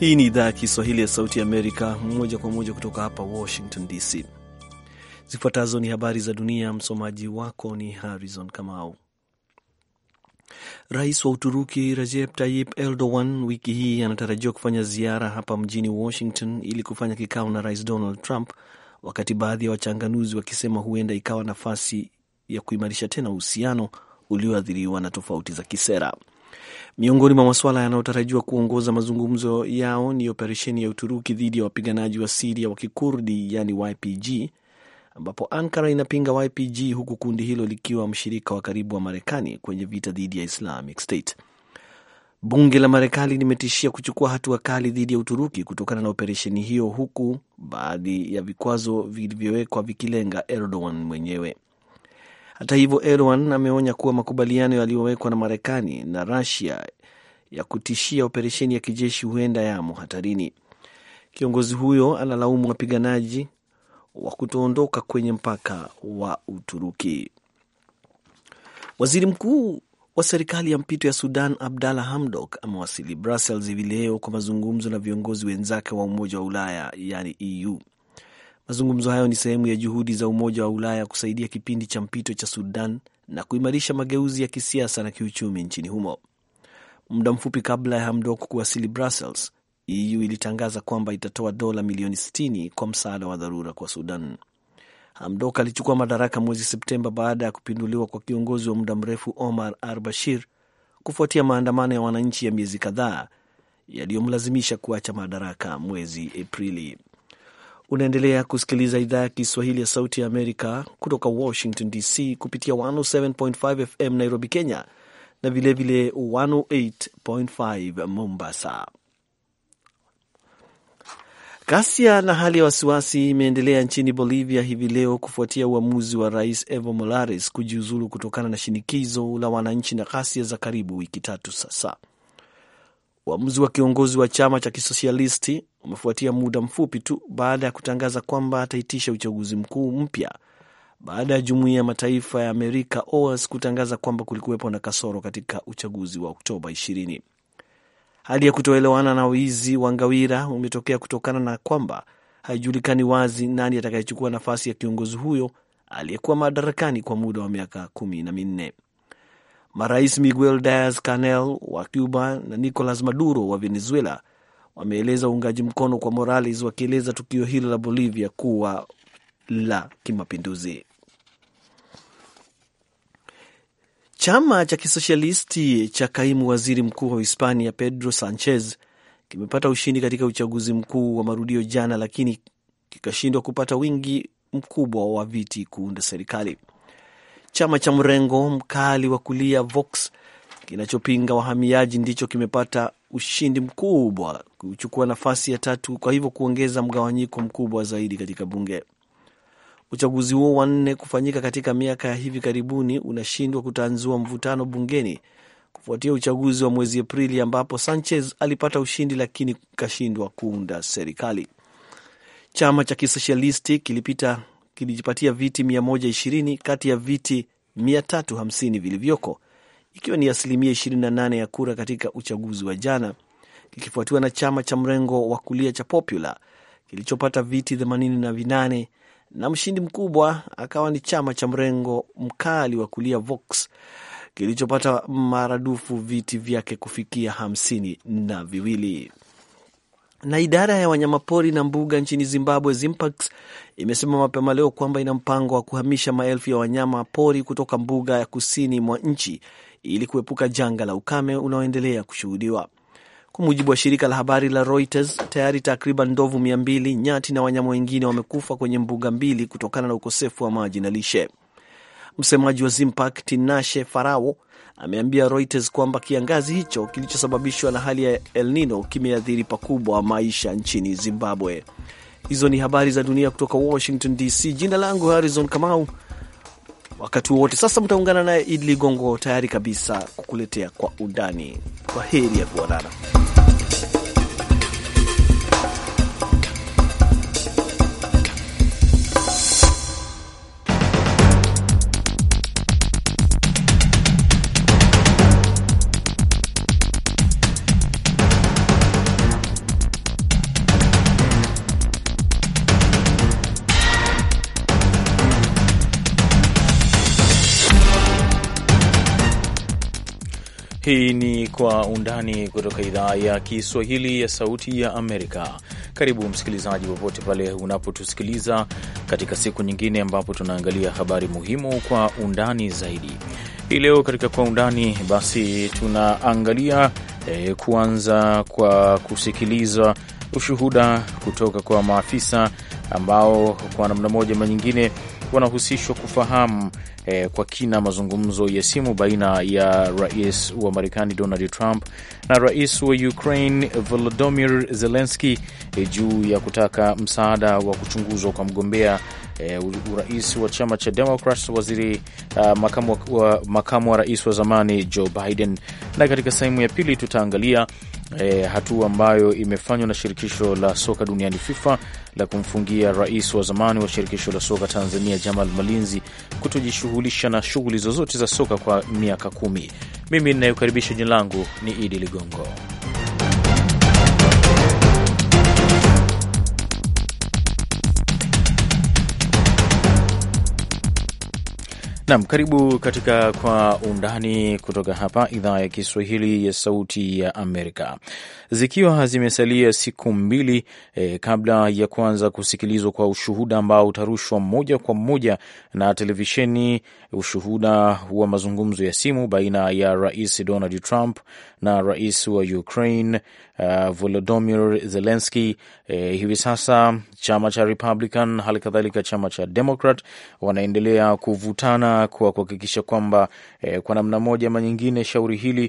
Hii ni idhaa ya Kiswahili ya Sauti ya Amerika, moja kwa moja kutoka hapa Washington DC. Zifuatazo ni habari za dunia. Msomaji wako ni Harrison Kamau. Rais wa Uturuki Recep Tayyip Erdogan wiki hii anatarajiwa kufanya ziara hapa mjini Washington ili kufanya kikao na Rais Donald Trump, wakati baadhi ya wachanganuzi wakisema huenda ikawa nafasi ya kuimarisha tena uhusiano ulioathiriwa na tofauti za kisera. Miongoni mwa masuala yanayotarajiwa kuongoza mazungumzo yao ni operesheni ya Uturuki dhidi ya wapiganaji wa Siria wa Kikurdi, yani YPG, ambapo Ankara inapinga YPG huku kundi hilo likiwa mshirika wa karibu wa Marekani kwenye vita dhidi ya Islamic State. Bunge la Marekani limetishia kuchukua hatua kali dhidi ya Uturuki kutokana na operesheni hiyo, huku baadhi ya vikwazo vilivyowekwa vikilenga Erdogan mwenyewe. Hata hivyo, Erdogan ameonya kuwa makubaliano yaliyowekwa na Marekani na Russia ya kutishia operesheni ya kijeshi huenda yamo hatarini. Kiongozi huyo analaumu wapiganaji wa kutoondoka kwenye mpaka wa Uturuki. Waziri mkuu wa serikali ya mpito ya Sudan Abdalla Hamdok amewasili Brussels hivi leo kwa mazungumzo na viongozi wenzake wa Umoja wa Ulaya yani EU. Mazungumzo hayo ni sehemu ya juhudi za Umoja wa Ulaya kusaidia kipindi cha mpito cha Sudan na kuimarisha mageuzi ya kisiasa na kiuchumi nchini humo. Muda mfupi kabla ya Hamdok kuwasili Brussels, EU ilitangaza kwamba itatoa dola milioni 60 kwa msaada wa dharura kwa Sudan. Hamdok alichukua madaraka mwezi Septemba baada ya kupinduliwa kwa kiongozi wa muda mrefu Omar al Bashir kufuatia maandamano ya wananchi ya miezi kadhaa yaliyomlazimisha kuacha madaraka mwezi Aprili. Unaendelea kusikiliza idhaa ya Kiswahili ya Sauti ya Amerika kutoka Washington DC kupitia 107.5 FM Nairobi, Kenya na vilevile 108.5 Mombasa. Ghasia na hali ya wasiwasi imeendelea nchini Bolivia hivi leo kufuatia uamuzi wa rais Evo Morales kujiuzulu kutokana na shinikizo la wananchi na ghasia za karibu wiki tatu sasa. Uamuzi wa kiongozi wa chama cha kisosialisti umefuatia muda mfupi tu baada ya kutangaza kwamba ataitisha uchaguzi mkuu mpya baada ya jumuiya ya mataifa ya Amerika OAS kutangaza kwamba kulikuwepo na kasoro katika uchaguzi wa Oktoba 20. Hali ya kutoelewana na wizi wa ngawira umetokea kutokana na kwamba haijulikani wazi nani atakayechukua nafasi ya kiongozi huyo aliyekuwa madarakani kwa muda wa miaka kumi na minne. Marais Miguel Diaz Canel wa Cuba na Nicolas Maduro wa Venezuela wameeleza uungaji mkono kwa Morales, wakieleza tukio hilo la Bolivia kuwa la kimapinduzi. Chama cha kisosialisti cha kaimu waziri mkuu wa Hispania Pedro Sanchez kimepata ushindi katika uchaguzi mkuu wa marudio jana, lakini kikashindwa kupata wingi mkubwa wa viti kuunda serikali. Chama cha mrengo mkali wa kulia Vox kinachopinga wahamiaji ndicho kimepata ushindi mkubwa kuchukua nafasi ya tatu, kwa hivyo kuongeza mgawanyiko mkubwa zaidi katika bunge. Uchaguzi huo wa nne kufanyika katika miaka ya hivi karibuni unashindwa kutanzua mvutano bungeni kufuatia uchaguzi wa mwezi Aprili ambapo Sanchez alipata ushindi lakini kashindwa kuunda serikali. Chama cha kisosialisti kilipita kilijipatia viti 120 kati ya viti 350 vilivyoko, ikiwa ni asilimia 28 ya kura katika uchaguzi wa jana, kikifuatiwa na chama cha mrengo wa kulia cha Popular kilichopata viti 88 na mshindi mkubwa akawa ni chama cha mrengo mkali wa kulia Vox kilichopata maradufu viti vyake kufikia hamsini na viwili. Na idara ya wanyamapori na mbuga nchini Zimbabwe, ZIMPAX, imesema mapema leo kwamba ina mpango wa kuhamisha maelfu ya wanyama pori kutoka mbuga ya kusini mwa nchi ili kuepuka janga la ukame unaoendelea kushuhudiwa. Kwa mujibu wa shirika la habari la Reuters, tayari takriban ndovu mia mbili, nyati na wanyama wengine wamekufa kwenye mbuga mbili kutokana na ukosefu wa maji na lishe. Msemaji wa Zimpak Tinashe Farao ameambia Reuters kwamba kiangazi hicho kilichosababishwa na hali ya El Nino kimeathiri pakubwa maisha nchini Zimbabwe. Hizo ni habari za dunia kutoka Washington DC. Jina langu Harrison Kamau. Wakati wowote sasa mtaungana naye Idi Ligongo, tayari kabisa kukuletea kwa undani. Kwa heri ya kuonana. Hii ni Kwa Undani kutoka idhaa ya Kiswahili ya Sauti ya Amerika. Karibu msikilizaji, popote pale unapotusikiliza katika siku nyingine ambapo tunaangalia habari muhimu kwa undani zaidi. Hii leo katika Kwa Undani basi tunaangalia eh, kuanza kwa kusikiliza ushuhuda kutoka kwa maafisa ambao kwa namna moja ama nyingine wanahusishwa kufahamu eh, kwa kina mazungumzo ya simu baina ya rais wa Marekani Donald Trump na rais wa Ukraine Volodymyr Zelensky eh, juu ya kutaka msaada wa kuchunguzwa kwa mgombea eh, urais wa chama cha Democrats, waziri uh, makamu wa, makamu wa rais wa zamani Joe Biden. Na katika sehemu ya pili tutaangalia E, hatua ambayo imefanywa na shirikisho la soka duniani FIFA la kumfungia rais wa zamani wa shirikisho la soka Tanzania Jamal Malinzi kutojishughulisha na shughuli zozote za soka kwa miaka kumi. Mimi ninayokaribisha, jina langu ni Idi Ligongo. Nam, karibu katika Kwa Undani kutoka hapa idhaa ya Kiswahili ya Sauti ya Amerika. Zikiwa zimesalia siku mbili eh, kabla ya kuanza kusikilizwa kwa ushuhuda ambao utarushwa moja kwa moja na televisheni, ushuhuda wa mazungumzo ya simu baina ya Rais Donald Trump na rais wa Ukraine uh, Volodymyr Zelensky. Eh, hivi sasa chama cha Republican hali kadhalika chama cha Democrat wanaendelea kuvutana kwa kuhakikisha kwamba eh, kwa namna moja ama nyingine shauri hili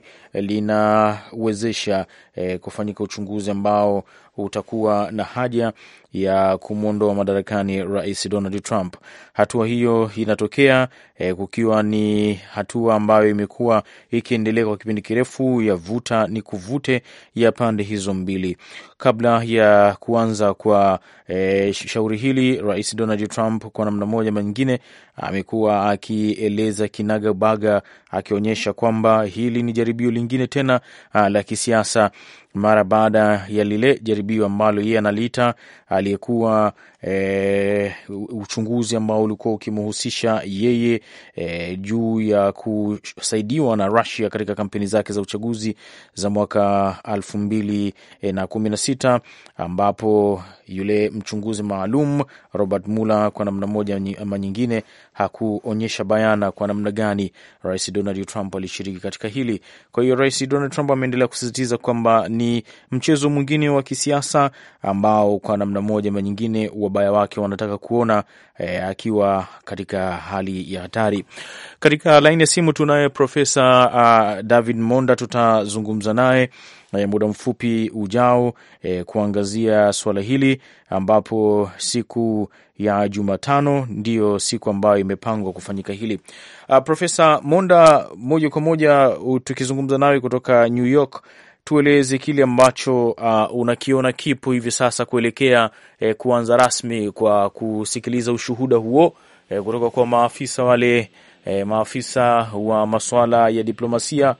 linawezesha eh, kufanyika uchunguzi ambao utakuwa na haja ya kumwondoa madarakani rais Donald Trump. Hatua hiyo inatokea eh, kukiwa ni hatua ambayo imekuwa ikiendelea kwa kipindi kirefu ya vuta ni kuvute ya pande hizo mbili. Kabla ya kuanza kwa eh, shauri hili, rais Donald Trump kwa namna moja ama nyingine amekuwa akieleza kinagabaga, akionyesha kwamba hili ni jaribio lingine tena ah, la kisiasa mara baada ya lile jaribio ambalo yeye analiita aliyekuwa e, uchunguzi ambao ulikuwa ukimhusisha yeye e, juu ya kusaidiwa na Russia katika kampeni zake za uchaguzi za mwaka elfu mbili na kumi na sita ambapo yule mchunguzi maalum Robert Mueller kwa namna moja ama nyingine hakuonyesha bayana kwa namna gani Rais Donald Trump alishiriki katika hili. Kwa hiyo Rais Donald Trump ameendelea kusisitiza kwamba ni mchezo mwingine wa kisiasa ambao kwa namna moja ama nyingine wabaya wake wanataka kuona eh, akiwa katika hali ya hatari. Katika laini ya simu tunaye Profesa uh, David Monda, tutazungumza naye muda mfupi ujao eh, kuangazia suala hili ambapo siku ya Jumatano ndiyo siku ambayo imepangwa kufanyika hili. Uh, Profesa Monda, moja kwa moja tukizungumza nawe kutoka New York, tueleze kile ambacho uh, unakiona kipo hivi sasa kuelekea eh, kuanza rasmi kwa kusikiliza ushuhuda huo eh, kutoka kwa maafisa wale eh, maafisa wa masuala ya diplomasia.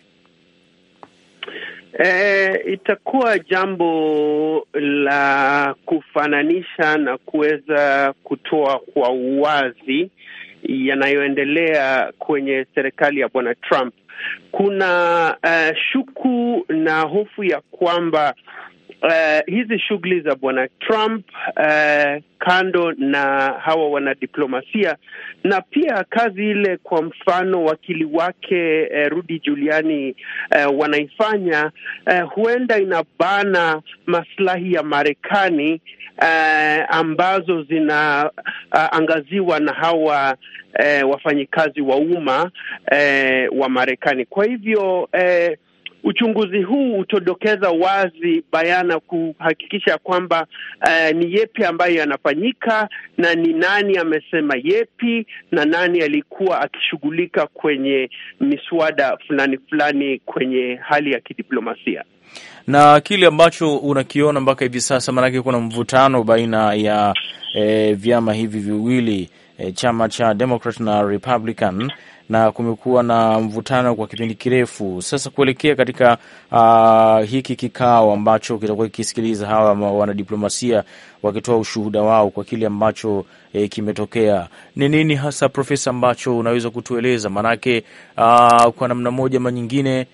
E, itakuwa jambo la kufananisha na kuweza kutoa kwa uwazi yanayoendelea kwenye serikali ya Bwana Trump. Kuna uh, shuku na hofu ya kwamba uh, hizi shughuli za Bwana Trump uh, kando na hawa wanadiplomasia na pia kazi ile, kwa mfano wakili wake uh, Rudy Giuliani uh, wanaifanya uh, huenda inabana maslahi ya Marekani uh, ambazo zinaangaziwa uh, na hawa uh, wafanyikazi wa umma uh, wa Marekani. Kwa hivyo uh, uchunguzi huu utodokeza wazi bayana kuhakikisha kwamba uh, ni yepi ambayo yanafanyika na ni nani amesema yepi na nani alikuwa akishughulika kwenye miswada fulani fulani kwenye hali ya kidiplomasia na kile ambacho unakiona mpaka hivi sasa, maanake kuna mvutano baina ya e, vyama hivi viwili e, chama cha Democrat na Republican na kumekuwa na mvutano kwa kipindi kirefu sasa, kuelekea katika uh, hiki kikao ambacho kitakuwa kikisikiliza hawa wanadiplomasia wakitoa ushuhuda wao kwa kile ambacho eh, kimetokea. Ni nini hasa, Profesa, ambacho unaweza kutueleza? Maanake uh, kwa namna moja ama nyingine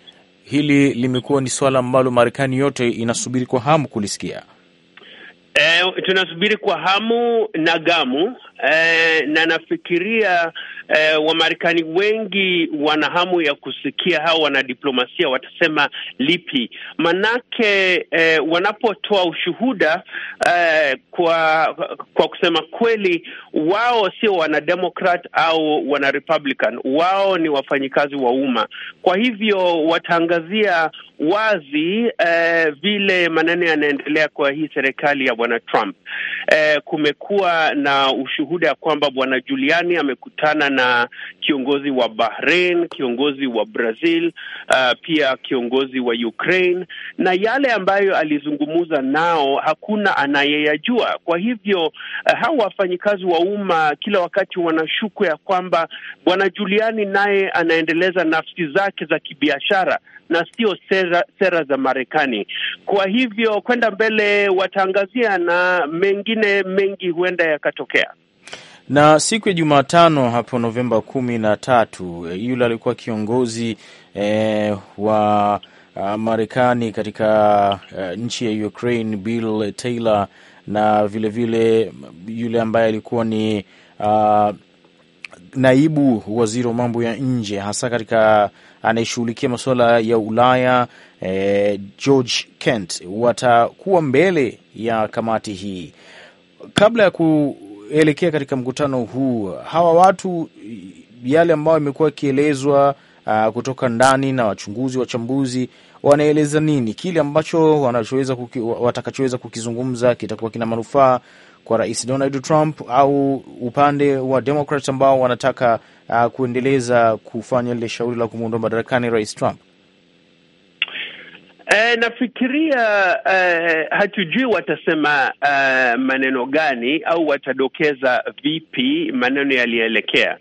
hili limekuwa ni swala ambalo Marekani yote inasubiri kwa hamu kulisikia. E, tunasubiri kwa hamu na gamu e, na nafikiria e, Wamarekani wengi wana hamu ya kusikia hao wanadiplomasia watasema lipi, manake e, wanapotoa ushuhuda e, kwa kwa kusema kweli, wao sio wanademokrat au wanarepublican, wao ni wafanyikazi wa umma. Kwa hivyo wataangazia wazi eh, vile maneno yanaendelea kwa hii serikali ya bwana Trump. Eh, kumekuwa na ushuhuda ya kwamba bwana Giuliani amekutana na kiongozi wa Bahrain, kiongozi wa Brazil, uh, pia kiongozi wa Ukraine, na yale ambayo alizungumza nao hakuna anayeyajua. Kwa hivyo uh, hao wafanyikazi wa umma kila wakati wanashuku ya kwamba bwana Giuliani naye anaendeleza nafsi zake za kibiashara na sio sera, sera za Marekani. Kwa hivyo kwenda mbele wataangazia na mengine mengi huenda yakatokea. Na siku ya Jumatano hapo Novemba kumi na tatu yule alikuwa kiongozi eh, wa uh, Marekani katika uh, nchi ya Ukraine Bill Taylor na vilevile vile yule ambaye alikuwa ni uh, naibu waziri wa mambo ya nje hasa katika anayeshughulikia masuala ya Ulaya eh, George Kent watakuwa mbele ya kamati hii. Kabla ya kuelekea katika mkutano huu, hawa watu yale ambayo imekuwa ikielezwa uh, kutoka ndani na wachunguzi wachambuzi wanaeleza nini, kile ambacho wanachoweza kuki, watakachoweza kukizungumza kitakuwa kina manufaa kwa Rais Donald Trump au upande wa Democrats ambao wanataka uh, kuendeleza kufanya lile shauri la kumwondoa madarakani Rais Trump? E, nafikiria e, hatujui watasema e, maneno gani au watadokeza vipi maneno yaliyoelekea,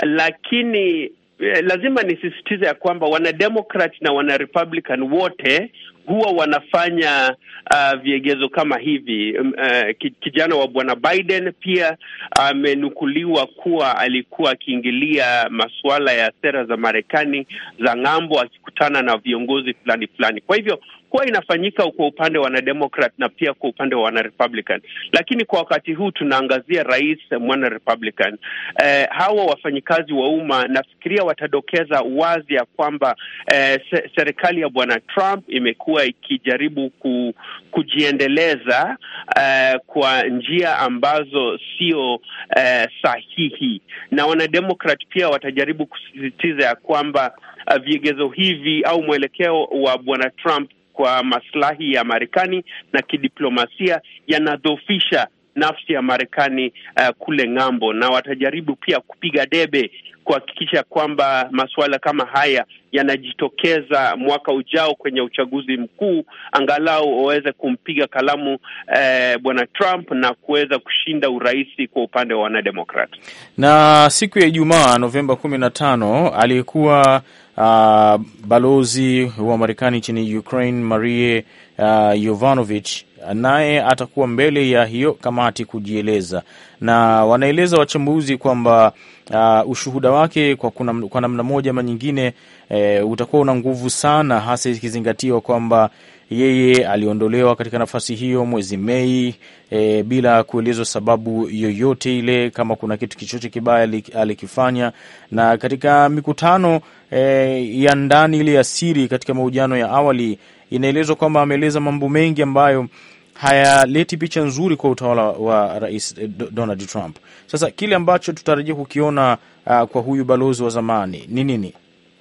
lakini e, lazima nisisitize ya kwamba wanademokrat na wanarepublican wote huwa wanafanya uh, viegezo kama hivi. Uh, kijana wa bwana Biden pia amenukuliwa uh, kuwa alikuwa akiingilia masuala ya sera za Marekani za ng'ambo akikutana na viongozi fulani fulani. Kwa hivyo huwa inafanyika kwa upande wa wanademokrat na pia kwa upande wa wanarepublican, lakini kwa wakati huu tunaangazia rais mwana republican. Eh, hawa wafanyikazi wa umma nafikiria watadokeza wazi ya kwamba eh, se serikali ya bwana Trump imekuwa ikijaribu ku, kujiendeleza eh, kwa njia ambazo sio eh, sahihi, na wanademokrat pia watajaribu kusisitiza ya kwamba uh, vigezo hivi au mwelekeo wa bwana Trump kwa maslahi ya Marekani na kidiplomasia yanadhofisha nafsi ya Marekani uh, kule ng'ambo, na watajaribu pia kupiga debe kuhakikisha kwamba masuala kama haya yanajitokeza mwaka ujao kwenye uchaguzi mkuu, angalau waweze kumpiga kalamu eh, bwana Trump na kuweza kushinda urais kwa upande wa wanademokrat. Na siku ya Ijumaa Novemba kumi na tano aliyekuwa uh, balozi wa Marekani nchini Ukraine Marie uh, Yovanovich naye atakuwa mbele ya hiyo kamati kujieleza, na wanaeleza wachambuzi kwamba uh, ushuhuda wake kwa, kuna, kwa namna moja ama nyingine e, utakuwa una nguvu sana, hasa ikizingatiwa kwamba yeye aliondolewa katika nafasi hiyo mwezi Mei e, bila kuelezwa sababu yoyote ile, kama kuna kitu chochote kibaya alikifanya. Na katika mikutano e, ya ndani ile ya siri, katika mahojiano ya awali, inaelezwa kwamba ameeleza mambo mengi ambayo hayaleti picha nzuri kwa utawala wa Rais Donald Trump. Sasa kile ambacho tutarajia kukiona uh, kwa huyu balozi wa zamani ni nini?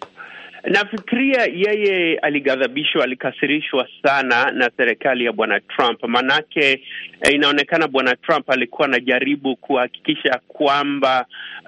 Nafikiria yeye alighadhabishwa, alikasirishwa sana na serikali ya bwana Trump, manake eh, inaonekana bwana Trump alikuwa anajaribu kuhakikisha kwamba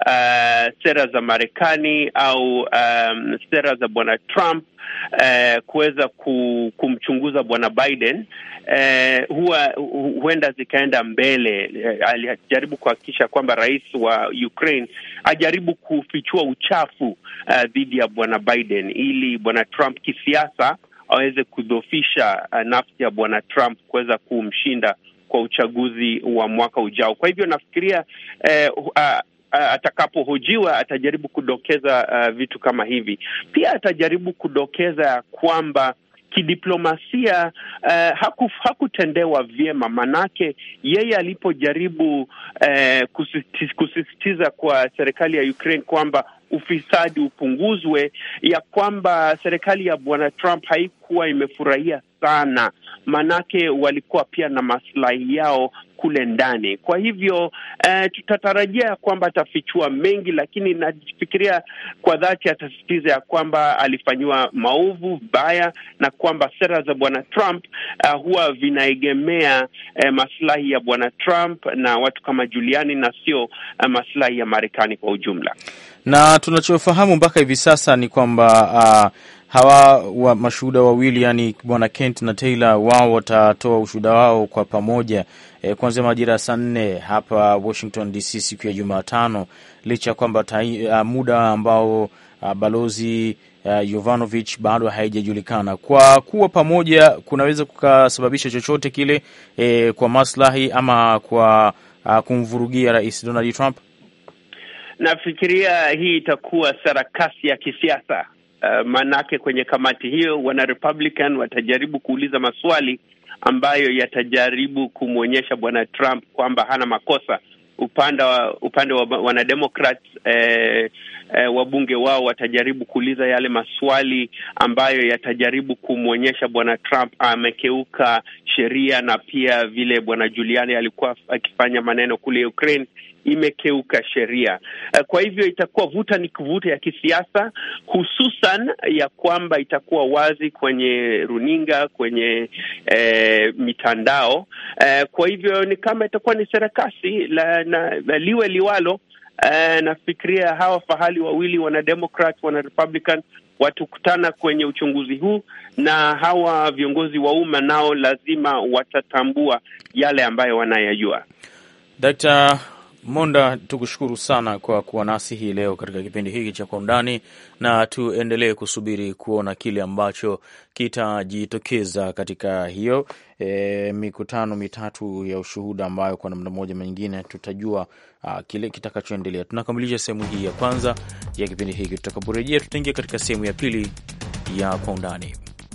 uh, sera za Marekani au um, sera za bwana Trump uh, kuweza kumchunguza bwana Biden uh, huwa huenda zikaenda mbele. Uh, alijaribu kuhakikisha kwamba rais wa Ukraine ajaribu kufichua uchafu dhidi uh, ya bwana Biden ili bwana Trump kisiasa aweze kudhofisha uh, nafsi ya bwana Trump kuweza kumshinda kwa uchaguzi wa mwaka ujao. Kwa hivyo nafikiria eh, uh, atakapohojiwa atajaribu kudokeza uh, vitu kama hivi. Pia atajaribu kudokeza ya kwamba kidiplomasia uh, haku, hakutendewa vyema, manake yeye alipojaribu uh, kusisitiza, kusisitiza kwa serikali ya Ukraine kwamba ufisadi upunguzwe, ya kwamba serikali ya bwana Trump haikuwa imefurahia sana, manake walikuwa pia na maslahi yao kule ndani. Kwa hivyo uh, tutatarajia ya kwamba atafichua mengi, lakini nafikiria kwa dhati atasisitiza ya kwamba alifanyiwa maovu baya na kwamba sera za bwana Trump uh, huwa vinaegemea uh, maslahi ya bwana Trump na watu kama Giuliani na sio uh, maslahi ya Marekani kwa ujumla. Na tunachofahamu mpaka hivi sasa ni kwamba uh, hawa wa mashuhuda wawili yani bwana Kent na Taylor wao watatoa ushuhuda wao kwa pamoja e, kuanzia majira ya saa nne hapa Washington DC siku ya Jumatano, licha ya kwamba uh, muda ambao uh, balozi uh, Yovanovich bado haijajulikana. Kwa kuwa pamoja kunaweza kukasababisha chochote kile e, kwa maslahi ama kwa uh, kumvurugia Rais Donald Trump. Nafikiria hii itakuwa sarakasi ya kisiasa. Uh, maanake kwenye kamati hiyo wana Republican watajaribu kuuliza maswali ambayo yatajaribu kumwonyesha bwana Trump kwamba hana makosa. Upande wa upande wa wanademokrat eh, eh, wabunge wao watajaribu kuuliza yale maswali ambayo yatajaribu kumwonyesha bwana Trump amekeuka sheria na pia vile bwana Giuliani alikuwa akifanya maneno kule Ukraine imekeuka sheria. Kwa hivyo itakuwa vuta ni kuvuta ya kisiasa, hususan ya kwamba itakuwa wazi kwenye runinga, kwenye eh, mitandao eh, kwa hivyo ni kama itakuwa ni serekasi la, na, na liwe liwalo. Eh, nafikiria hawa fahali wawili wana Democrat, wana Republican watukutana kwenye uchunguzi huu, na hawa viongozi wa umma nao lazima watatambua yale ambayo wanayajua. Dr. Monda, tukushukuru sana kwa kuwa nasi hii leo katika kipindi hiki cha Kwa Undani, na tuendelee kusubiri kuona kile ambacho kitajitokeza katika hiyo e, mikutano mitatu ya ushuhuda ambayo kwa namna moja nyingine tutajua a, kile kitakachoendelea. Tunakamilisha sehemu hii ya kwanza ya kipindi hiki. Tutakaporejea tutaingia katika sehemu ya pili ya Kwa Undani.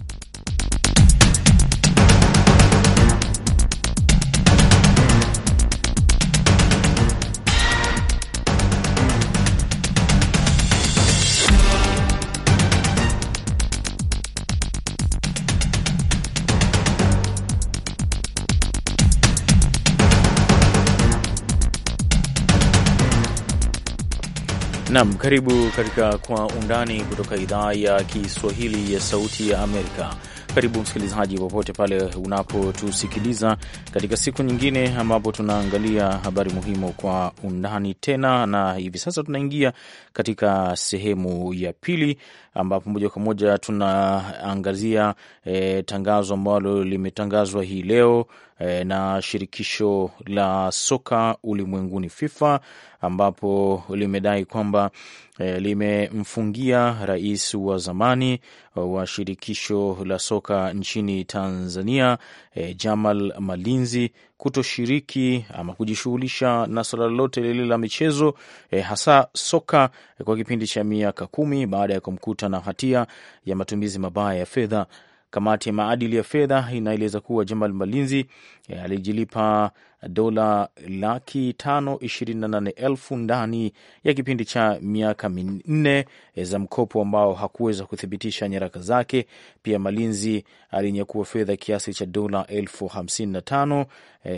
Nam, karibu katika Kwa Undani kutoka idhaa ya Kiswahili ya Sauti ya Amerika. Karibu msikilizaji, popote pale unapotusikiliza katika siku nyingine ambapo tunaangalia habari muhimu kwa undani tena, na hivi sasa tunaingia katika sehemu ya pili ambapo moja kwa moja tunaangazia e, tangazo ambalo limetangazwa hii leo e, na shirikisho la soka ulimwenguni FIFA ambapo limedai kwamba e, limemfungia rais wa zamani wa shirikisho la soka nchini Tanzania e, Jamal Malinzi kutoshiriki ama kujishughulisha na suala lolote lile la michezo e, hasa soka e, kwa kipindi cha miaka kumi baada ya kumkuta na hatia ya matumizi mabaya ya fedha. Kamati ya maadili ya fedha inaeleza kuwa Jamal Malinzi e, alijilipa dola laki tano ishirini na nane elfu ndani ya kipindi cha miaka minne za mkopo ambao hakuweza kuthibitisha nyaraka zake. Pia Malinzi alinyakua fedha kiasi cha dola elfu hamsini na tano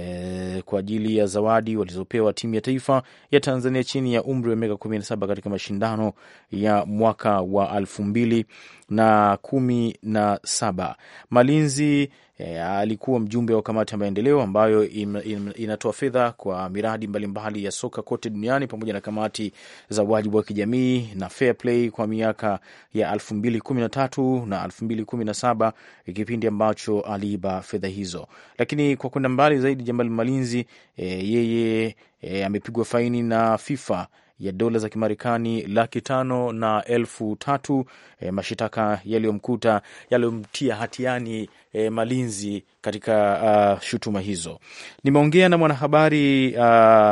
e, kwa ajili ya zawadi walizopewa timu ya taifa ya Tanzania chini ya umri wa miaka kumi na saba katika mashindano ya mwaka wa elfu mbili na kumi na saba. Malinzi E, alikuwa mjumbe wa kamati ya maendeleo ambayo in, in, inatoa fedha kwa miradi mbalimbali mbali ya soka kote duniani pamoja na kamati za wajibu wa kijamii na fair play kwa miaka ya elfu mbili kumi na tatu na elfu mbili kumi na saba kipindi ambacho aliiba fedha hizo. Lakini kwa kwenda mbali zaidi, Jamal Malinzi e, yeye e, amepigwa faini na FIFA ya dola za Kimarekani laki tano na elfu tatu e, mashitaka yaliyomkuta yaliyomtia hatiani e, Malinzi katika uh, shutuma hizo. Nimeongea na mwanahabari uh,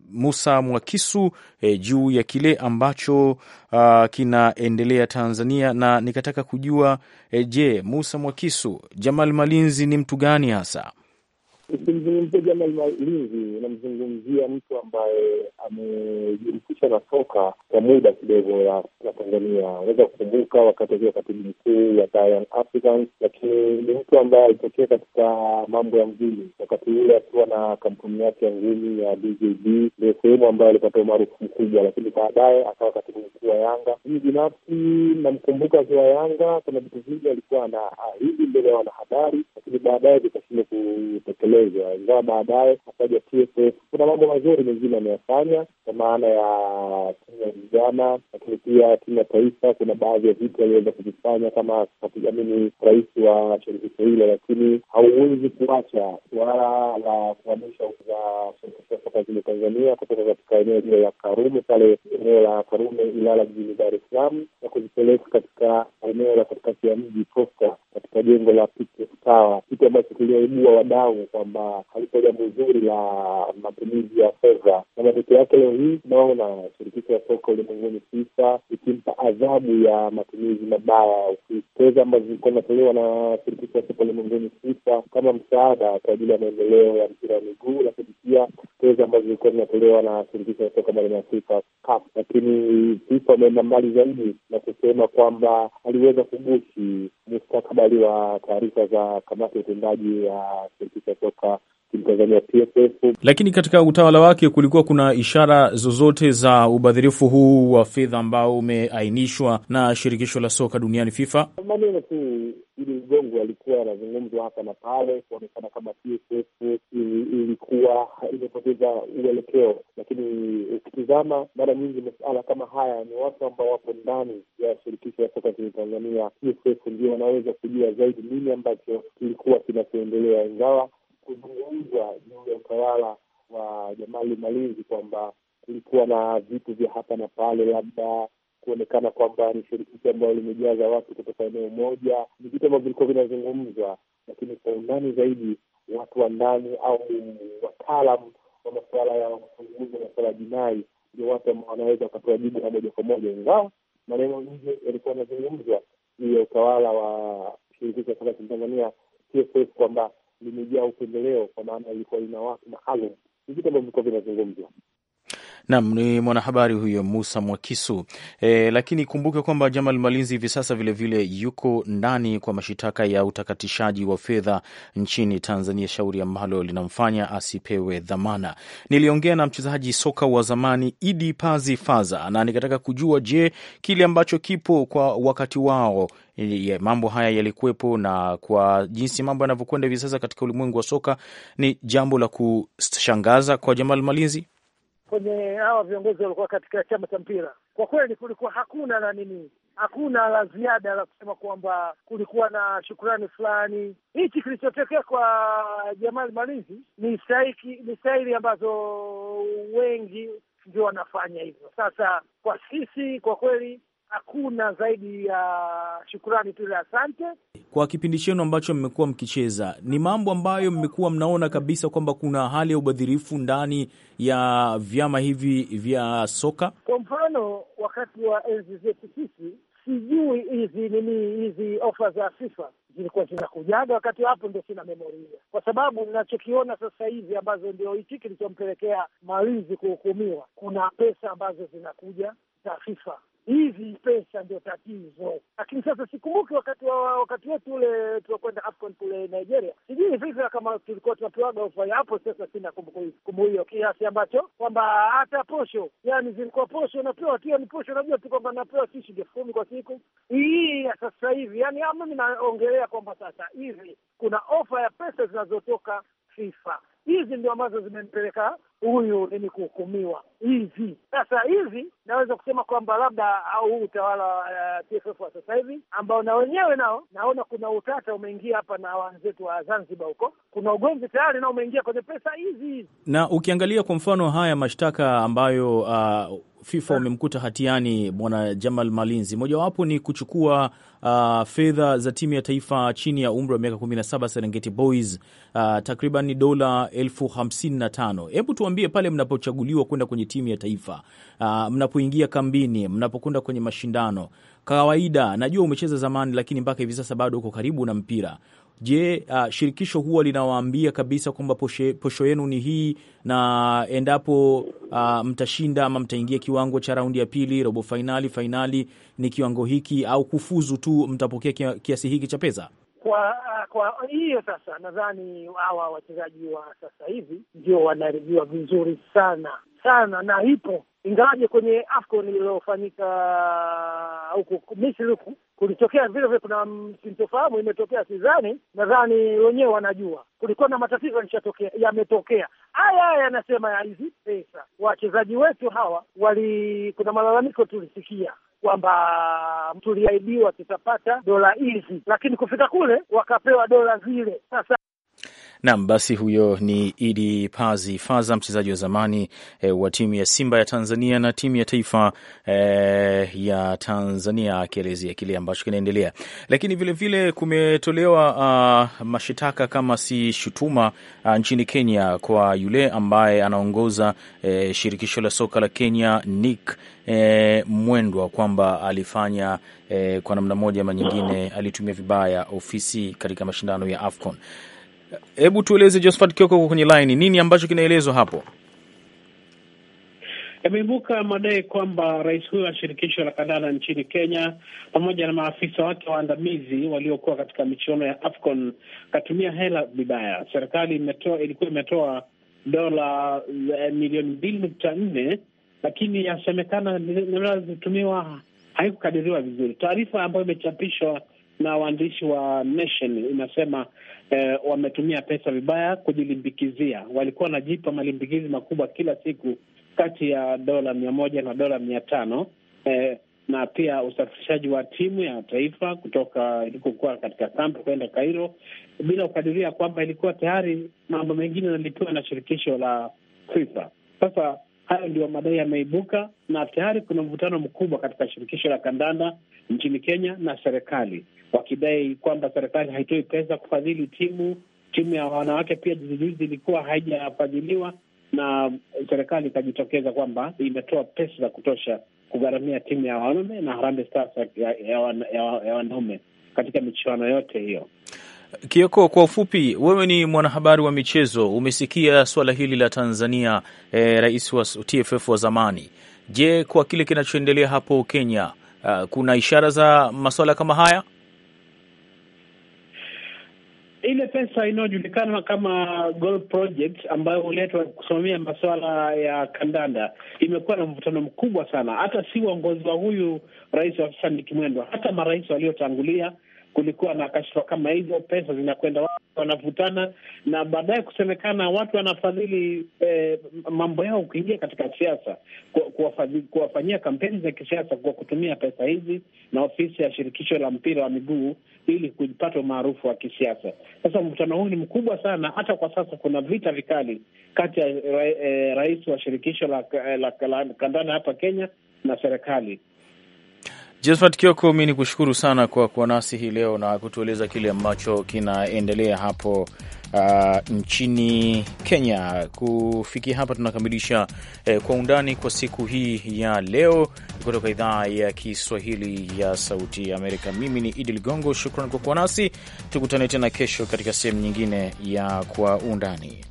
Musa Mwakisu e, juu ya kile ambacho uh, kinaendelea Tanzania, na nikataka kujua e, je, Musa Mwakisu, Jamal Malinzi ni mtu gani hasa? Ukimzungumzia Jamal Malinzi unamzungumzia mtu ambaye amejihusisha na soka kwa muda kidogo la Tanzania. Unaweza kukumbuka wakati akiwa katibu mkuu wa Young Africans, lakini ni mtu ambaye alitokea katika mambo ya ngumi wakati ule akiwa na kampuni yake ya ngumi ya DJB, ndio sehemu ambayo alipata umaarufu mkubwa, lakini baadaye akawa katibu mkuu wa Yanga. Mimi binafsi namkumbuka akiwa Yanga, kuna vitu vingi alikuwa na ahidi mbele ya wanahabari, lakini baadaye vikashindwa kutekelezwa ingawa baadaye akaja TFF. Kuna mambo mazuri mengine ameyafanya kwa maana ya timu ya vijana, lakini pia timu ya taifa. Kuna baadhi ya vitu aliweza kuvifanya kama amini rais wa shirikisho hilo, lakini hauwezi kuacha suala la kuhamisha za shirikisho ya soka nchini Tanzania kutoka katika eneo hilo la Karume pale eneo la Karume Ilala jijini Dar es Salaam na kuzipeleka katika eneo la katikati ya mji Posta katika jengo la Tower, kitu ambacho kiliwaibua wadau kwamba halikuwa jambo zuri la matumizi ya fedha, na matokeo yake leo hii tunaona shirikisho ya soka ulimwenguni FIFA ikimpa adhabu ya matumizi mabaya ya ofisi. Fedha ambazo zilikuwa zinatolewa na shirikisho ya soka ulimwenguni FIFA kama msaada kwa ajili ya maendeleo ya mpira wa miguu, lakini pia fedha ambazo zilikuwa zinatolewa na shirikisho ya soka barani Afrika CAF. Lakini FIFA ameenda mbali zaidi na kusema kwamba aliweza kugushi mustakabali wa taarifa za kamati ya utendaji ya shirikisho ya soka Tanzania TFF. Lakini katika utawala wake kulikuwa kuna ishara zozote za ubadhirifu huu wa fedha ambao umeainishwa na shirikisho la soka duniani FIFA? Maneno tu ili mgongo alikuwa anazungumzwa hapa na pale, kuonekana kama TFF ilikuwa imepoteza uelekeo, lakini ukitizama mara nyingi masuala kama haya ni watu ambao wapo ndani ya shirikisho ya soka nchini Tanzania. TFF ndio wanaweza kujua zaidi nini ambacho kilikuwa kinachoendelea, ingawa kuzungumzwa juu ya utawala wa Jamali Malinzi kwamba kulikuwa na vitu vya hapa na pale, labda kuonekana kwamba ni shirikisho ambayo limejaza watu kutoka eneo moja, ni vitu ambavyo vilikuwa vinazungumzwa, lakini kwa undani zaidi watu wa ndani au wataalam wa masuala ya uchunguzi wa masuala ya jinai ndio watu ambao wanaweza wakatoa jibu la moja kwa moja, ingawa maneno nje yalikuwa yanazungumzwa juu ya utawala wa shirikisho ya soka nchini Tanzania TFF kwamba limejaa upendeleo kwa maana ilikuwa lina watu maalum. Ni vitu ambavyo vilikuwa vinazungumzwa. Naam, ni mwanahabari huyo Musa Mwakisu. E, lakini kumbuke kwamba Jamal Malinzi hivi sasa vilevile vile yuko ndani kwa mashitaka ya utakatishaji wa fedha nchini Tanzania, shauri ambalo linamfanya asipewe dhamana. Niliongea na mchezaji soka wa zamani Idi Pazi Faza na nikataka kujua, je, kile ambacho kipo kwa wakati wao ya mambo haya yalikuwepo na kwa jinsi mambo yanavyokwenda hivi sasa katika ulimwengu wa soka ni jambo la kushangaza kwa Jamal Malinzi kwenye hawa viongozi walikuwa katika chama cha mpira, kwa kweli kulikuwa hakuna na nini, hakuna la ziada la kusema kwamba kulikuwa na shukurani fulani. Hichi kilichotokea kwa Jamal Malinzi ni stahiki, ni stahili ambazo wengi ndio wanafanya hivyo. Sasa kwa sisi, kwa kweli hakuna zaidi ya shukurani tu ile asante. Kwa kipindi chenu ambacho mmekuwa mkicheza, ni mambo ambayo mmekuwa mnaona kabisa kwamba kuna hali ya ubadhirifu ndani ya vyama hivi vya soka? Kwa mfano, wakati wa enzi zetu sisi, sijui hizi nini hizi ofa za FIFA zilikuwa zinakujaga wakati hapo, ndo sina memoria, kwa sababu ninachokiona sasa hivi ambazo ndio hichi kilichompelekea Malinzi kuhukumiwa, kuna pesa ambazo zinakuja za FIFA hizi pesa ndio tatizo, lakini sasa sikumbuki wakati wa wakati wetu ule tunakwenda AFCON kule Nigeria, sijui visa kama tulikuwa tunapewaga ofa hapo. Sasa sina kumbukumbu hiyo, kiasi ambacho kwamba hata posho, yani zilikuwa posho napewa tu, ni posho, najua tu kwamba napewa si shilingi elfu kumi kwa siku. Hii ya sasa hivi, yani mimi naongelea kwamba sasa hivi kuna ofa ya pesa zinazotoka FIFA hizi ndio ambazo zimempeleka huyu nini kuhukumiwa hizi. Sasa hizi naweza kusema kwamba labda au huu utawala wa uh, TFF wa sasa hivi ambao na wenyewe nao naona kuna utata umeingia hapa na wenzetu wa Zanzibar huko, kuna ugomvi tayari nao umeingia kwenye pesa hizi hizi. Na ukiangalia kwa mfano haya mashtaka ambayo uh, FIFA wamemkuta hatiani bwana Jamal Malinzi, mojawapo ni kuchukua uh, fedha za timu ya taifa chini ya umri wa miaka 17 Serengeti Boys, uh, takriban dola elfu hamsini na tano. Hebu tuambie pale mnapochaguliwa kwenda kwenye timu ya taifa uh, mnapoingia kambini, mnapokwenda kwenye mashindano kawaida, najua umecheza zamani, lakini mpaka hivi sasa bado uko karibu na mpira. Je, uh, shirikisho huwa linawaambia kabisa kwamba posho yenu ni hii, na endapo uh, mtashinda ama mtaingia kiwango cha raundi ya pili, robo fainali, fainali ni kiwango hiki, au kufuzu tu mtapokea kiasi hiki cha pesa? Kwa kwa hiyo sasa, nadhani hawa wachezaji wa sasa hivi ndio wanaribiwa vizuri sana sana, na ipo ingawaje kwenye AFCON iliyofanyika huku Misri huku kulitokea vile vile, kuna sintofahamu imetokea, sidhani, nadhani wenyewe wanajua kulikuwa na matatizo yalishatokea, yametokea haya haya, yanasema ya hizi pesa. Wachezaji wetu hawa wali, kuna malalamiko tulisikia kwamba tuliahidiwa tutapata dola hizi, lakini kufika kule wakapewa dola zile. Sasa Nam, basi huyo ni Idi Pazi Faza, mchezaji wa zamani e, wa timu ya Simba ya Tanzania na timu ya taifa e, ya Tanzania akielezea kile ambacho kinaendelea. Lakini vilevile vile kumetolewa uh, mashitaka kama si shutuma uh, nchini Kenya kwa yule ambaye anaongoza e, shirikisho la soka la Kenya Nick E, Mwendwa kwamba alifanya e, kwa namna moja ama nyingine alitumia vibaya ofisi katika mashindano ya AFCON. Hebu tueleze Josephat Kioko kwenye line, nini ambacho kinaelezwa hapo? Yameibuka madai kwamba rais huyo wa shirikisho la kandanda nchini Kenya pamoja na maafisa wake waandamizi waliokuwa katika michuano ya AFCON katumia hela vibaya. Serikali imetoa ilikuwa imetoa dola milioni mbili nukta nne lakini yasemekana namna zilitumiwa haikukadiriwa vizuri. Taarifa ambayo imechapishwa na waandishi wa Nation inasema eh, wametumia pesa vibaya kujilimbikizia. Walikuwa wanajipa malimbikizi makubwa kila siku kati ya dola mia moja na dola mia tano eh, na pia usafirishaji wa timu ya taifa kutoka ilikokuwa katika kampu kwenda Cairo bila kukadiria kwamba ilikuwa tayari mambo mengine yanalipiwa na shirikisho la FIFA. Sasa hayo ndio madai yameibuka, na tayari kuna mvutano mkubwa katika shirikisho la kandanda nchini Kenya na serikali, wakidai kwamba serikali haitoi pesa kufadhili timu. Timu ya wanawake pia juzijuzi ilikuwa haijafadhiliwa na serikali ikajitokeza kwamba imetoa pesa za kutosha kugharamia timu ya wanaume na Harambee Stars ya, ya, wan, ya, ya wanaume katika michuano yote hiyo. Kioko, kwa ufupi, wewe ni mwanahabari wa michezo, umesikia suala hili la Tanzania, eh, rais wa TFF wa zamani. Je, kwa kile kinachoendelea hapo Kenya, uh, kuna ishara za masuala kama haya? Ile pesa inayojulikana kama Goal Project ambayo huletwa kusimamia masuala ya kandanda imekuwa na mvutano mkubwa sana, hata si uongozi wa huyu rais wa sasa Nick Mwendwa, hata marais waliotangulia kulikuwa na kashfa kama hizo, pesa zinakwenda watu wanavutana, na baadaye kusemekana watu wanafadhili eh, mambo yao kuingia katika siasa, kuwafanyia kampeni za kisiasa kwa kutumia pesa hizi na ofisi ya shirikisho la mpira wa miguu ili kupata umaarufu wa kisiasa. Sasa mvutano huu ni mkubwa sana, hata kwa sasa kuna vita vikali kati ya eh, rais wa shirikisho la, la, la kandanda hapa Kenya na serikali. Josephat Kioko, mi ni kushukuru sana kwa kuwa nasi hii leo na kutueleza kile ambacho kinaendelea hapo uh, nchini Kenya. Kufikia hapa tunakamilisha eh, kwa undani kwa siku hii ya leo kutoka idhaa ya Kiswahili ya Sauti ya Amerika. Mimi ni Idi Ligongo, shukran kwa kuwa nasi. Tukutane tena kesho katika sehemu nyingine ya Kwa Undani.